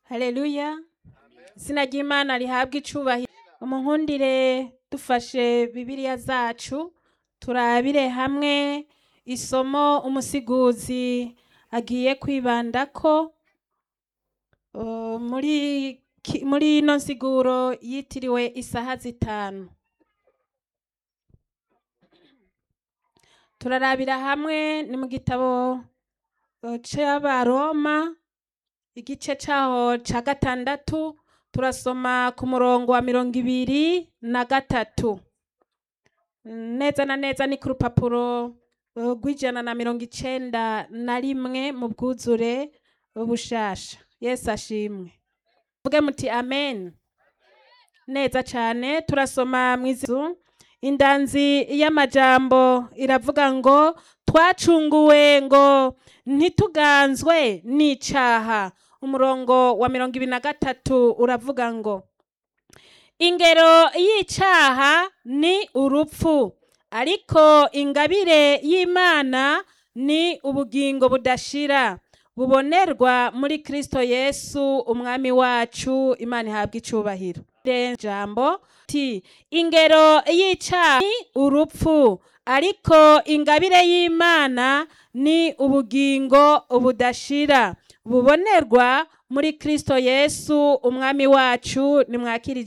Haleluya. Izina ry'Imana rihabwe icubahiro. Umunkundire dufashe Bibiliya zacu turabire hamwe isomo umusiguzi agiye kwibandako uh, muri ki- muri ino nsiguro yitiriwe isaha zitanu. Turarabira hamwe ni mu gitabo uh, c'abaroma igice caho ca gatandatu turasoma ku murongo wa mirongo ibiri na gatatu neza na neza ni ku rupapuro uh, rw'ijana na mirongo icenda na rimwe mu bwuzure bushasha yesu ashimwe vuge muti amen neza cane turasoma mwizu indanzi y'amajambo iravuga ngo twacunguwe ngo ntituganzwe n'icaha umurongo wa mirongo ibiri na gatatu uravuga ngo ingero y'icaha ni urupfu ariko ingabire y'imana ni ubugingo budashira bubonerwa muri kristo yesu umwami wacu imana ihabwa icubahiro jambo ti ingero y'icaha ni urupfu ariko ingabire y'imana ni ubugingo budashira bubonerwa muri kristo yesu umwami wacu nimwakira